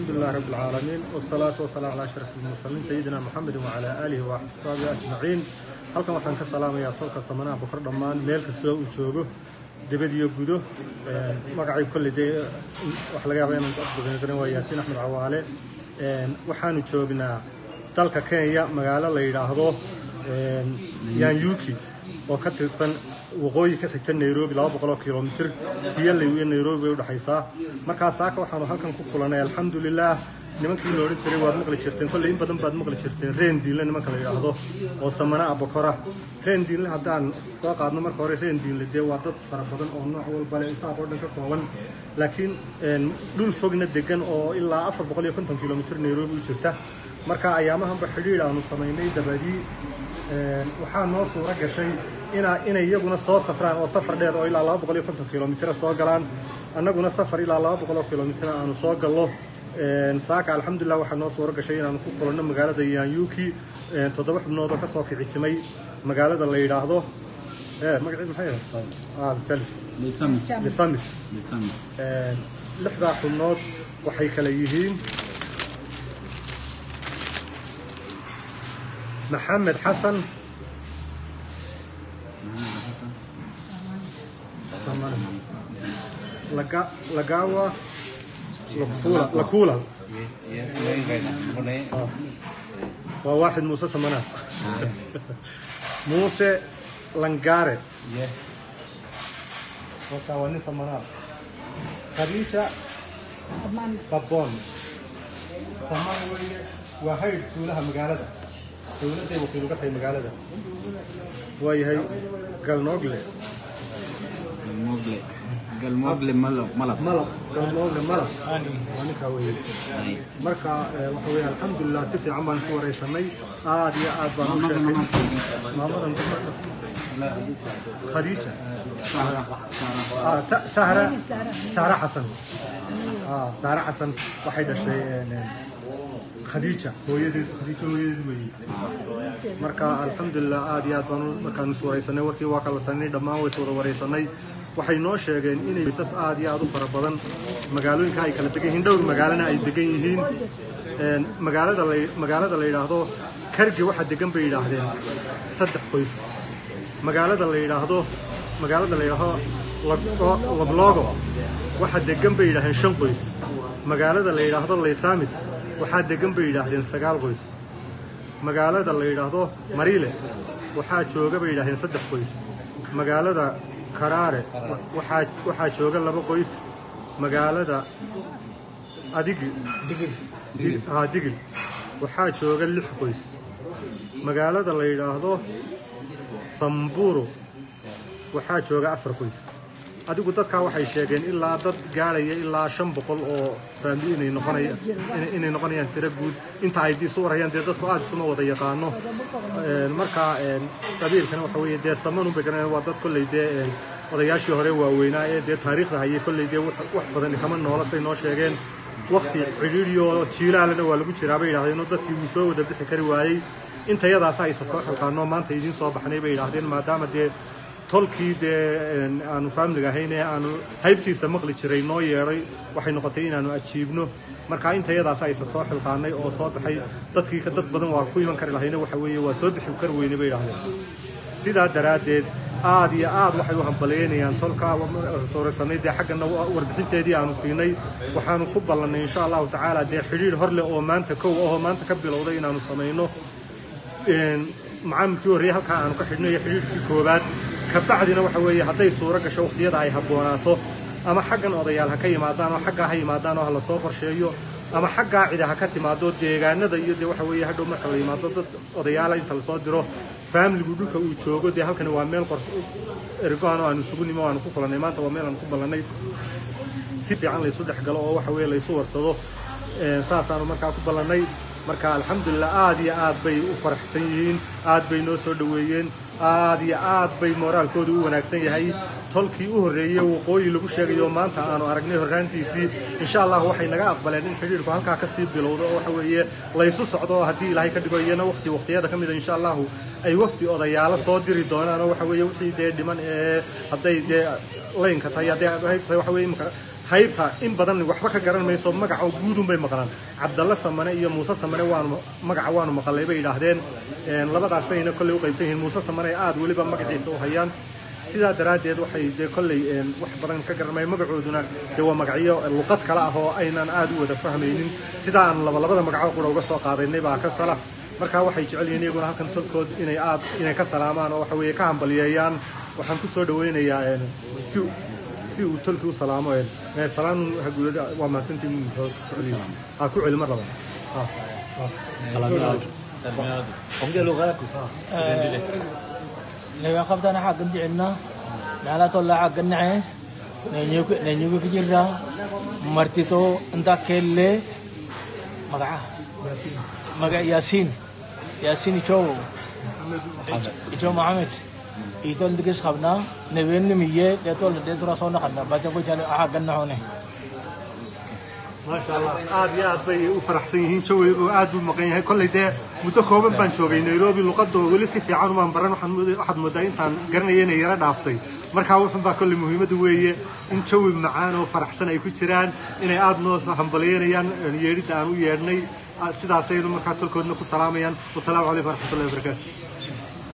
الحمد لله رب العالمين والصلاة والسلام على أشرف المرسلين سيدنا محمد وعلى آله وصحبه أجمعين halkan waxaan ka salaamayaa tolka samanaha bokor dhammaan meel kastoo uu joogo dibad iyo gudo magacay kolley dee waxa laga yaabaa inaan dadbadan karin waa yaasiin axmed cawaale waxaanu joognaa dalka kenya magaalo la yidhaahdo yanyuki oo ka tirsan waqooyi ka xigta nairobi laba boqol oo kilomitir siyaley iyo nairobi bay udhexaysaa markaa saaka waxaanu halkan ku kulanay alxamdulilah nimankii la odhan jiray waad maqli jirteen kolley in badan baad maqli jirteen reen diinle nimanka la yidhaahdo oo samana abokora reen diinle haddaan soo qaadno marka hore reen diinle dee waa dad fara badan oo nooc walba leh isaaq oo dhan ka kooban laakiin dhul fogna degan oo ilaa afar boqol iyo konton kilomitir nairobi u jirta marka ayaamahanba xidhiidh aanu samaynay dabadii waxaa noo suuro gashay ina inay iyaguna soo safraan oo safar dheer oo ilaa laba boqol iyo konton kilomitira soo galaan annaguna safar ilaa laba boqol oo kilomitira aanu soo gallo saaka alxamdulilah waxaa noo suuro gashay inaanu ku kulanno magaalada yanyuki toddoba xubnood oo kasoo kicitimay magaalada la yidhaahdo magaceed maxay salis lisamis lixdaa xubnood waxay kala yihiin maxamed xasan lagawa lakula waa waaxid muuse samanaad muuse langare marka waa nin samanaad khadiija babon saman weye waa haydh tuulaha magaalada dowladday wakiil uga tahay magaalada waayahay galnoogle galmogle malab malab galnoogle malab waa ninkaa weye marka waxa weye alxamdulilah si fiican baan isu waraysanay aad iyo aad baan u sheekay maamadan khadiija sahra sahra xasan sahra xasan waxay dhashay khadiija hooyadeed khadiija hooyadeed weeye marka alxamdulilah aad iyo aad baan markaan is waraysanay warkii waa kala sanay dhammaan way is wada waraysanay waxay noo sheegeen inay isas aad iyo aad u fara badan magaalooyinka ay kala degan yihiin dhowr magaalana ay degan yihiin magaalada la magaalada la yidhaahdo kargi waxa degan bay yidhaahdeen saddex qoys magaalada la yidhaahdo magaalada la yidhaahdo lablogo waxa degan bay yidhaahdeen shan qoys magaalada la yidhaahdo laysamis waxaa degan bay yidhaahdeen sagaal qoys magaalada la yidhaahdo mariile waxaa jooga bay yidhahdeen saddex qoys magaalada karaare waxaa waxaa jooga laba qoys magaalada adigi ha digil waxaa jooga lix qoys magaalada la yidhaahdo samburo waxaa jooga afar qoys adigu dadkaa waxay sheegeen ilaa dad gaadhaya ilaa shan boqol oo faamili inay noqonaya inay noqonayaan tiro guud inta ay isu warayaan dee dadku aada isuma wada yaqaano marka qabiilkana waxa weeye dee samanu bay garanayaan waa dad kolley dee odayaashii hore waaweynaa ee dee taariikhda hayay kolley dee wax badan kama noola say noo sheegeen wakti cidhiidhi oo jiilaalana waa lagu jiraa bay yidhahdeen oo dadkii wuu soo wada bixi kari waayey intayadaasa aysa soo xilqaano maanta idiin soo baxnay bay yidhahdeen maadaama dee tolkii dee aanu faamiliga ahayn ee aanu haybtiisa maqli jiray noo yeedhay waxay noqotay inaanu ajiibno marka intayadaas aysa soo xilqaanay oo soo baxay dadkii dad badan waa ku iman kari lahayna waxa weeye waa soo bixi kari weyne bay yidhahdeen sidaa daraaddeed aad iyo aad waxay u hambaleynayaan tolka sooraysanay dee xaggana warbixinteedii aanu siinay waxaanu ku ballannay insha allahu tacaala dee xidhiidh hor leh oo maanta kow ahoo maanta ka bilowday inaanu samayno macaamilkii horreeye halkaa aanu ka xidhno iyo xidhiidhkii koowaad kabacdina waxa weeye hadday suuro gasho wakhtiyada ay habboonaato ama xaggan odayaal ha ka yimaadaan oo xaggaa ha yimaadaan oo ha la soo qorsheeyo ama xaggaa cida ha ka timaado deegaanada iyo dee waxa weeye hadhow marka la yimaado dad odayaala inta lasoo diro faamiligu dhulka uu joogo dee halkani waa meel qor ergoan oo aanu isugu nimo aanu ku kulannay maanta waa meel aanu ku ballannay si fiican laysu dhex galo oo waxa weeye laysu warsado saasaanu markaa ku ballannay marka alxamdulilah aad iyo aad bay u faraxsan yihiin aad bay noo soo dhoweeyeen aad iyo aad bay mooraalkoodu u wanaagsan yahay tolkii u horreeyey waqooyi lagu sheegayo maanta aanu aragnay horraantiisii insha allah waxay naga aqbaleen in xidhiidhku halkaa kasii bilowdo oo waxa weeye laysu socdo haddii ilaahay ka dhigo iyana waqti waqtiyada ka mida insha allahu ay wafdi odayaalo soo diri doonaan oo waxa weeye wixii dee dhiman ee hadday dee laynka tahay hadday hayb tahay waxa weeye imika haybta in badan waxba ka garan mayso magaca oo guudun bay maqlaan cabdalla samane iyo muuse samane waanu magaca waanu maqalay bay yidhaahdeen Een, labadaasayna kolley u qaybsan yihiin muuse samane aad weliba magaciisa u hayaan sidaa daraaddeed waxay dee kolley een, wax badan ka garanmaya magacooduna dee waa magacyo luqad kale ah oo aynan aad u wada fahmaynin sidaa aan labalabada magaco qura uga soo qaadaynay baa ka sala markaa waxay jecel yihiin iyaguna halkan tolkood inay aad inay ka salaamaan oo waxa weeye ka hambaliyeeyaan waxaan ku soo dhawaynayaa een, si si uu tolki u salaamo een, ee, salaan haguulada waa mahadsantiin ku celiyo ha ku celi mar laba ha ongea lugha yako Lewa qabtana xaggan jecelna nala tolla xaggan nace nenyugu nenyugu kijirra martito inta kelle magaca magaca yasin yasin icho icho mohamed itol digis qabna neben nimiye detol detura sona qabna bajan ko jale xaggan naxone maasha allah aad iyo aad bay u faraxsan yihiin jawi oo aad buu maqan yahay kolley dee muddo kooban baan joogay nairobi luqadoo weli si fiican umaan baran waxaan mood- waxaad moodaa intaan garanaya inay yara dhaaftay markaa wuxun baa kolley muhiimadda weeye in jawi macaan oo faraxsan ay ku jiraan inay aad noo hambaliyeynayaan yeedhidda aan u yeedhnay sidaasaynu markaa tolkoodna ku salaamayaan wasalaamu calaykum waraxmatullahi wabarakaatu